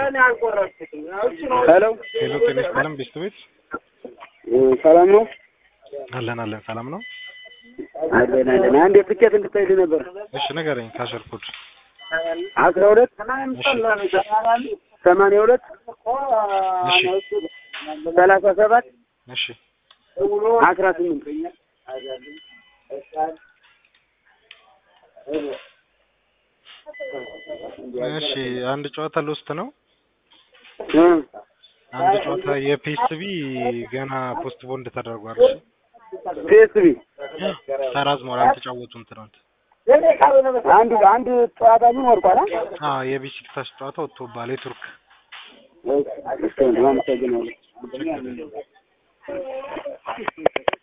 ሄሎ ሄሎ ጤና ይስጥልን ቤስት ቤት ሰላም ነው? አለን አለን ሰላም ነው። አለን አለን። አንድ ትኬት እንድታይልኝ ነበር። እሺ ንገረኝ ካሸር ኮድ አስራ ሁለት ሰማንያ ሁለት እሺ ሰላሳ ሰባት እሺ አስራ ስምንት እሺ አንድ ጨዋታ ልውስጥ ነው። እ አንድ ጨዋታ የፒኤስቢ ገና ፖስት ቦንድ ተደርጓል። እሺ ፒኤስቢ ተራዝሟል። አልተጫወቱም ትናንት። አንድ አንድ ጨዋታ ምን ወርቋል? አ? አዎ የቢሲክታስ ጨዋታ ወጥቶባል። የቱርክ እሺ፣ አመሰግናለሁ።